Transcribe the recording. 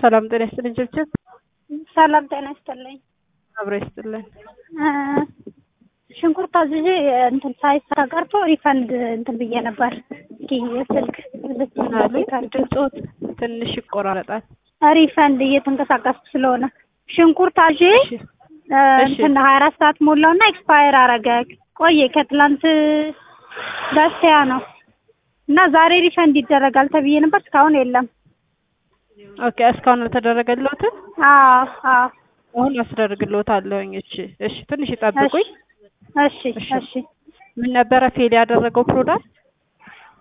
ሰላም ጤና ይስጥልኝ ችብችብ። ሰላም ጤና ይስጥልኝ። አብሮ ይስጥልን። ሽንኩርት አዝዤ እንትን ሳይሰራ ቀርቶ ሪፈንድ እንትን ብዬ ነበር። እስኪ ስልክ ድምፆት ትንሽ ይቆራረጣል። ሪፈንድ እየተንቀሳቀስኩ ስለሆነ ሽንኩርት አዤ እሺ፣ እንትን ሀያ አራት ሰዓት ሞላውና ኤክስፓየር አረገ። ቆየ ከትላንት በስቲያ ነው እና ዛሬ ሪፈንድ ይደረጋል ተብዬ ነበር። እስካሁን የለም። ኦኬ እስካሁን አልተደረገልዎትም? አዎ አዎ። አሁን አስደርግልዎታለሁኝ። እሺ እሺ፣ ትንሽ ይጠብቁኝ። እሺ እሺ። ምን ነበረ ፌል ያደረገው ፕሮዳክት?